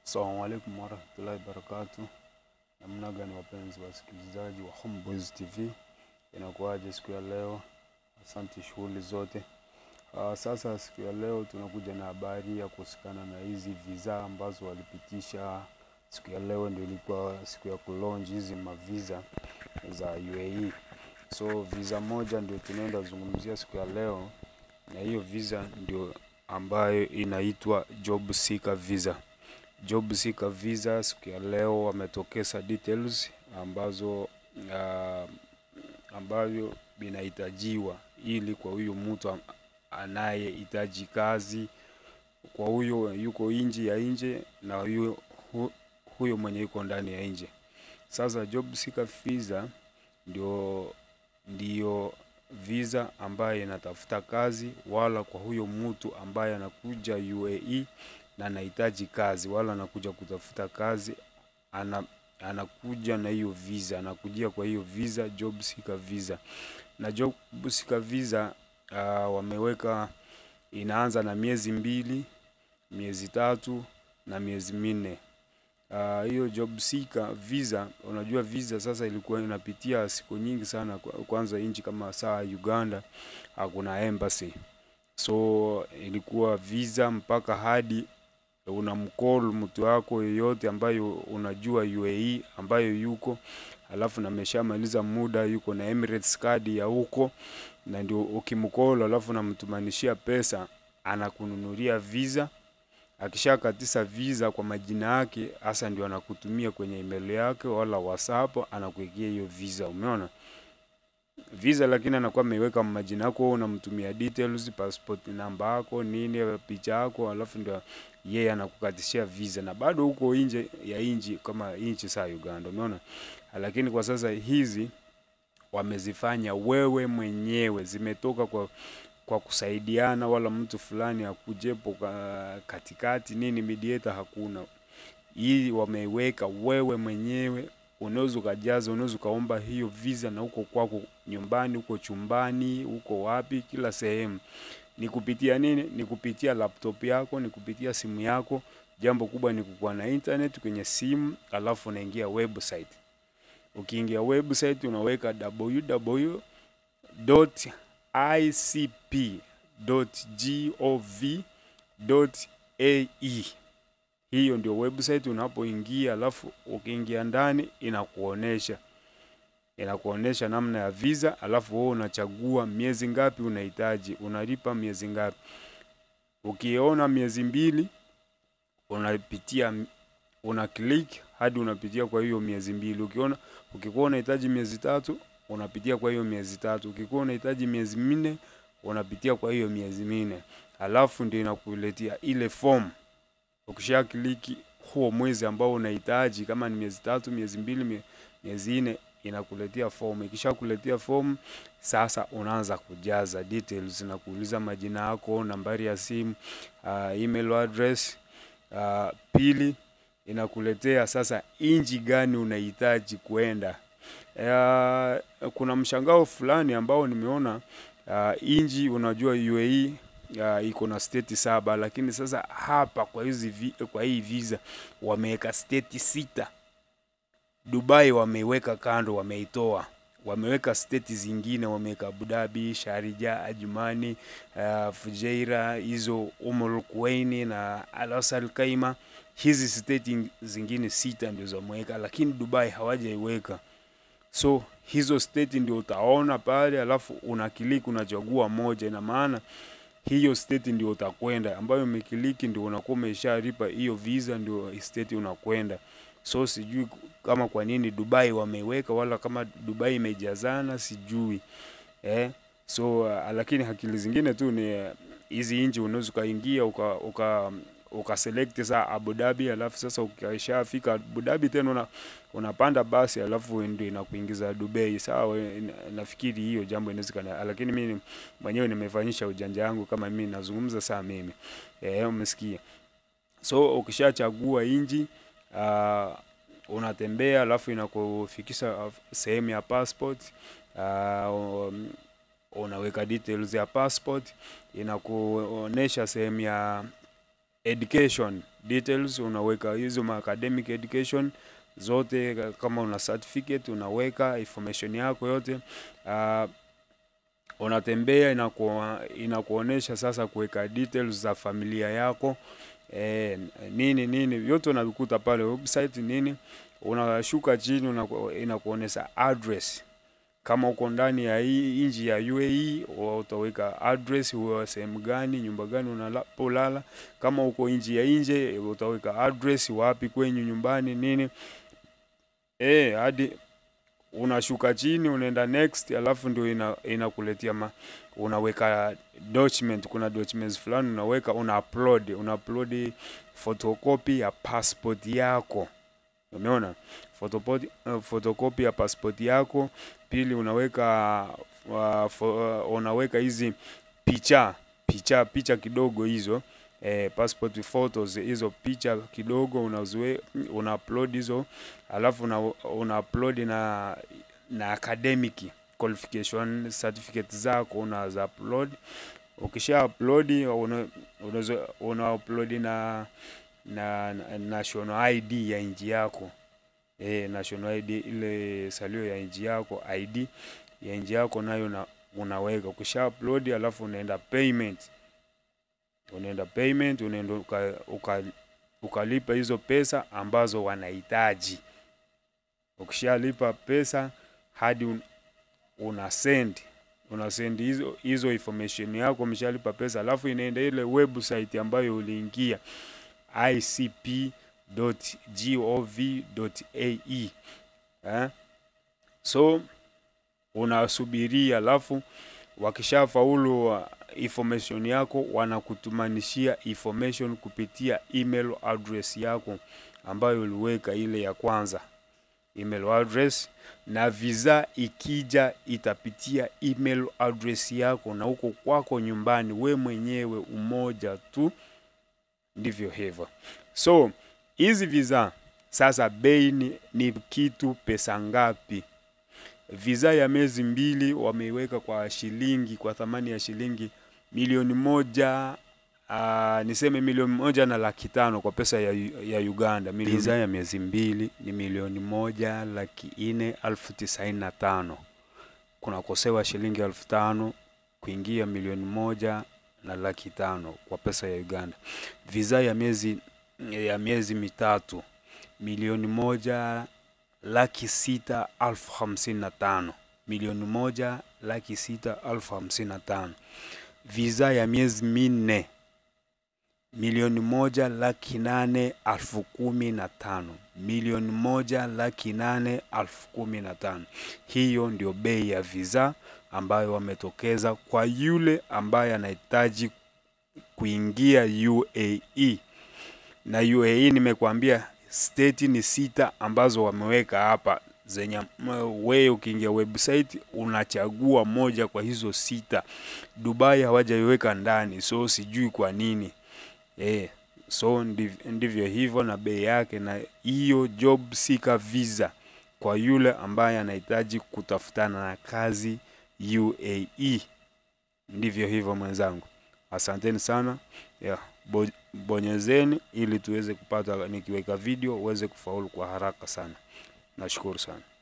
Assalamu alaikum warahmatullahi wabarakatuh. Namna gani wapenzi wasikilizaji wa Homeboyz TV, inakuwaje siku ya leo? Asante shughuli zote. Uh, sasa siku ya leo tunakuja na habari ya kuhusikana na hizi visa ambazo walipitisha siku ya leo, ndio ilikuwa siku ya kulaunch hizi mavisa za UAE. So visa moja ndio tunaenda zungumzia siku ya leo, na hiyo visa ndio ambayo inaitwa job seeker visa. Job seeker visa siku ya leo wametokeza details ambazo uh, ambavyo vinahitajiwa ili kwa huyo mtu am- anayehitaji kazi, kwa huyo yuko nje ya nje na huyo, hu, huyo mwenye yuko ndani ya nje. Sasa job seeker visa ndio ndio visa ambaye inatafuta kazi, wala kwa huyo mtu ambaye anakuja UAE na anahitaji kazi, wala anakuja kutafuta kazi, ana anakuja na hiyo visa, anakujia kwa hiyo visa, job seeker visa. Na job seeker visa uh, wameweka inaanza na miezi mbili, miezi tatu na miezi minne. Ah, hiyo job seeker visa, unajua visa sasa ilikuwa inapitia siku nyingi sana. Kwa- Kwanza nchi kama saa Uganda hakuna embassy, so ilikuwa visa mpaka hadi unamcall mtu wako yoyote ambayo unajua UAE ambayo yuko alafu na ameshamaliza muda yuko na Emirates card ya huko, na ndio ukimcall alafu namtumanishia pesa anakununulia visa akishakatisa visa kwa majina yake, hasa ndio anakutumia kwenye email yake wala WhatsApp, anakuwekea hiyo visa. Umeona visa, lakini anakuwa ameiweka majina yako, wewe unamtumia details, passport namba yako nini, picha yako, alafu ndio yeye anakukatishia visa, na bado huko nje ya nchi kama nchi saa Uganda. Umeona, lakini kwa sasa hizi wamezifanya wewe mwenyewe, zimetoka kwa kwa kusaidiana, wala mtu fulani akujepo ka- katikati nini, mediator hakuna. Hii wameiweka wewe mwenyewe, unaweza ukajaza, unaweza ukaomba hiyo visa na huko kwako nyumbani, huko chumbani, huko wapi, kila sehemu. Ni kupitia nini? Ni kupitia laptop yako, ni kupitia simu yako. Jambo kubwa ni kukuwa na internet kwenye simu, alafu unaingia website. Ukiingia website unaweka www.icp.gov.ae. Hiyo ndio website unapoingia, alafu ukiingia ndani inakuonesha inakuonesha namna ya visa, alafu wewe unachagua miezi ngapi unahitaji, unalipa miezi ngapi. Ukiona miezi mbili unapitia una click hadi unapitia kwa hiyo miezi mbili. Ukiona ukikuwa unahitaji miezi tatu unapitia kwa hiyo miezi tatu. Ukikuwa unahitaji miezi minne unapitia kwa hiyo miezi minne, alafu ndio inakuletea ile form. Ukisha kliki huo mwezi ambao unahitaji, kama ni miezi tatu, miezi mbili, mie- miezi nne, inakuletea form. Ikisha kuletea form, sasa unaanza kujaza details, na kuuliza majina yako, nambari ya simu, uh, email address. Uh, pili inakuletea sasa inji gani unahitaji kuenda. Uh, kuna mshangao fulani ambao nimeona uh, inji, unajua UAE uh, iko na state saba, lakini sasa hapa kwa hizi vi, kwa hii visa wameweka state sita. Dubai wameiweka kando, wameitoa wameweka state zingine, wameweka Abu Dhabi, Sharjah, Ajmani, uh, Fujairah, hizo Umm Quwain na Al Asal Khaimah. Hizi state zingine sita ndio wameweka, lakini Dubai hawajaiweka. So hizo state ndio utaona pale, alafu unakiliki unachagua moja. Ina maana hiyo state ndio utakwenda, ambayo umekiliki ndio unakuwa umeshalipa hiyo visa, ndio state unakwenda. So sijui kama kwa nini Dubai wameiweka, wala kama Dubai imejazana sijui eh. So uh, lakini akili zingine tu ni uh, hizi nchi unaweza ukaingia uka, uka ukaselect saa Abu Dhabi, alafu sasa ukishafika Abu Dhabi tena una, unapanda basi alafu ndio inakuingiza Dubai. Sawa, ina- nafikiri hiyo jambo inawezekana, lakini mimi mwenyewe nimefanyisha ujanja wangu kama mimi nazungumza saa mimi eh, umesikia? So ukishachagua inji uh, unatembea alafu inakufikisha uh, sehemu ya passport uh, um, unaweka details ya passport, inakuonesha sehemu ya education details, unaweka hizo ma academic education zote, kama una certificate unaweka information yako yote. Uh, unatembea inaku, inakuonesha sasa kuweka details za familia yako e, nini nini vyote unavikuta pale website nini. Unashuka chini unaku, inakuonesha address kama uko ndani ya hii nchi ya UAE utaweka address, huwa sehemu gani, nyumba gani unapolala. Kama uko nchi ya nje utaweka address, wapi kwenyu nyumbani nini eh, hadi unashuka chini unaenda next, alafu ndio ina, inakuletea ma, unaweka document. Kuna documents fulani unaweka, una upload una upload photocopy ya passport yako, umeona photocopy, uh, photocopy ya passport yako. Pili unaweka uh, for, uh, unaweka hizi picha picha picha kidogo hizo eh, passport photos hizo picha kidogo unaziwe una upload hizo, alafu una, una upload na na academic qualification certificate zako unaza upload. Ukisha upload una, una, una upload na na, na national ID ya nchi yako eh, national ID ile salio ya nchi yako, ID ya nchi yako nayo na unaweka. Ukisha upload alafu unaenda payment unaenda payment, unaenda uka, uka, ukalipa hizo pesa ambazo wanahitaji. Ukishalipa pesa hadi un, una send una send hizo hizo information yako, umeshalipa pesa, alafu inaenda ile website ambayo uliingia icp.gov.ae eh? So unasubiria, alafu wakishafaulu information yako wanakutumanishia information kupitia email address yako ambayo uliweka ile ya kwanza email address, na visa ikija itapitia email address yako, na huko kwako nyumbani we mwenyewe umoja tu. Ndivyo hivyo. So hizi visa sasa, bei ni, ni kitu pesa ngapi? Visa ya miezi mbili wameiweka kwa shilingi kwa thamani ya shilingi milioni moja uh, niseme milioni moja na laki tano kwa pesa ya, ya Uganda. Visa ya miezi mbili ni milioni moja laki nne elfu tisaini na tano kunakosewa shilingi elfu tano kuingia milioni moja na laki tano kwa pesa ya Uganda. Visa ya miezi ya miezi mitatu milioni moja laki sita elfu hamsini na tano milioni moja laki sita elfu hamsini na tano Visa ya miezi minne milioni moja laki nane elfu kumi na tano milioni moja laki nane elfu kumi na tano Hiyo ndio bei ya visa ambayo wametokeza kwa yule ambaye anahitaji kuingia UAE. Na UAE nimekuambia state ni sita ambazo wameweka hapa zenye wewe ukiingia website unachagua moja kwa hizo sita. Dubai hawajaiweka ndani, so sijui kwa nini eh. So ndiv, ndivyo hivyo na bei yake, na hiyo job seeker visa kwa yule ambaye anahitaji kutafutana na kazi UAE. Ndivyo hivyo mwenzangu, asanteni sana yeah. Bo, bonyezeni ili tuweze kupata, nikiweka video uweze kufaulu kwa haraka sana. Nashukuru sana.